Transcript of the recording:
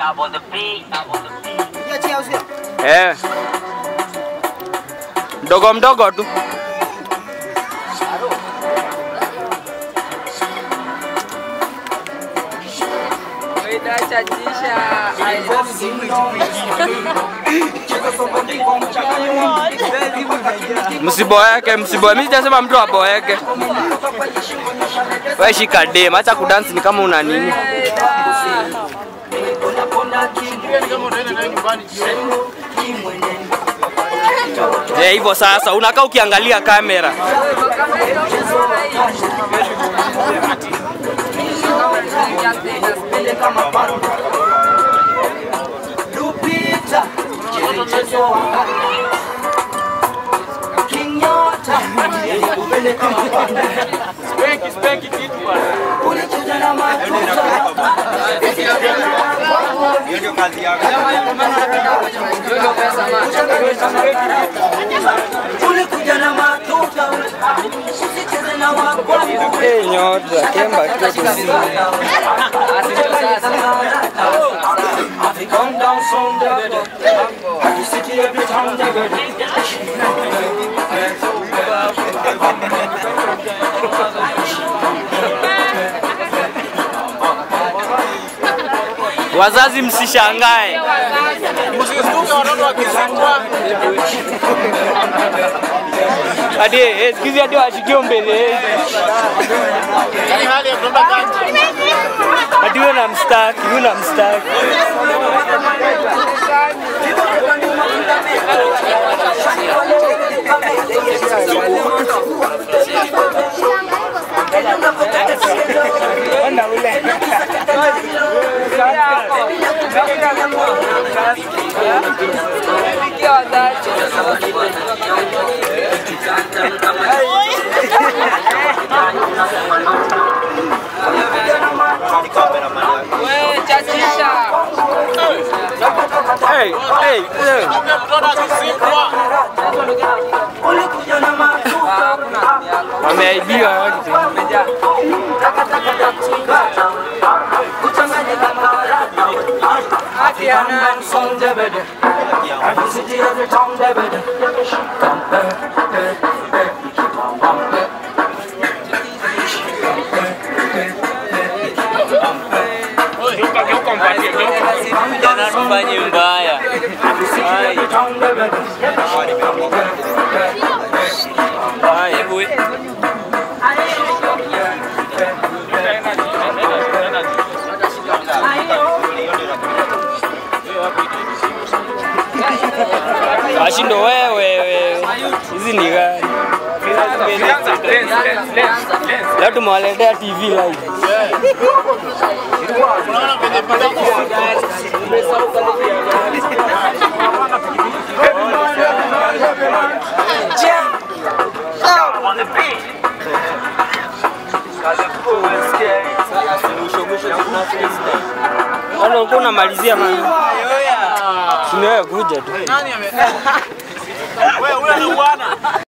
Eh. Mdogo mdogo tu. Msiboeke, msiboeke. Mimi sijasema mtu aboeke. Wewe shika dem, acha kudance ni kama una nini. Eh, hivyo sasa unakaa ukiangalia kamera. Lupita, mchezo wa Kinyota, upende kama panda. Ulicheza na matuta. Ulikuja na matuta. Usicheze na wakwangu. Eh, nyota, kemba kitu. Have you come down from the Have you city every time the Wazazi msishangae. Msistuke watoto wakizingwa. Hadi eh, siku hizi hadi washikio mbele. Yaani hali ya kuomba kanji. Hadi wewe namstaki, wewe namstaki. Hey, hey, hey. Mtoto akizingwa. Ulikuja na matuta. Wameaibiwa wote. Kuchanganyika maradhi. Have you come down from the bed? Have you city every time the bed? Jana tufanye mbaya. Ai, Time the bed. ai, hebu Washindo wewe wewe. Hizi ni gani? Leo tumewaletea TV live. Unaona venye bidhaa Bado ulikuwa unamalizia mama. Tumewe kuja tu. nani ame Wewe ule ni bwana.